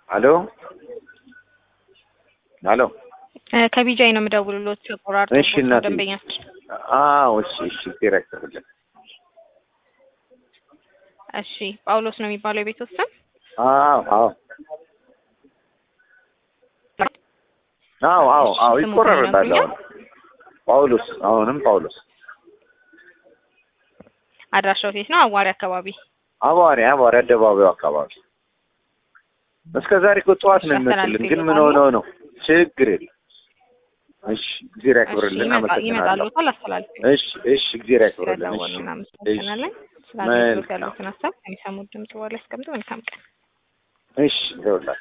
ሄሎ ሄሎ ከቢጃይ ነው የምደውልሎት። ተቆራርጦ እሺ እናቴ። ደንበኛችን አዎ እሺ እሺ ዲሬክተር ብለን እሺ ጳውሎስ ነው የሚባለው የቤት ውስጥ ስም? አዎ አዎ አዎ አዎ አዎ ስሙ ይቆራረጣል። ይነግሩኛል? አሁን ጳውሎስ አሁንም ጳውሎስ አድራሻው የት ነው? አዋሪ አካባቢ። አቧሪ አቧሪ አደባባዩ አካባቢ እስከ ዛሬ እኮ ጠዋት ነው እሺ፣ የሚመጡልን፣ ግን ምን አስተላልፌልዎታለሁ። ሆነው ነው? ችግር የለም። እሺ እግዚአብሔር እሺ ያክብርልን። ይመጣ- ይመጣሉ። አመሰግናለሁ። አላስተላልፍ እሺ እሺ እግዚአብሔር ያክብርልን። ስለደወሉ እሺ እናመሰግናለን። እሺ ስለ አገልግሎት መልካም። ያሉትን ሀሳብ ከሚሰሙት ድምጽ በኋላ ያስቀምጡ። መልካም ቀን። እሺ ይኸውልህ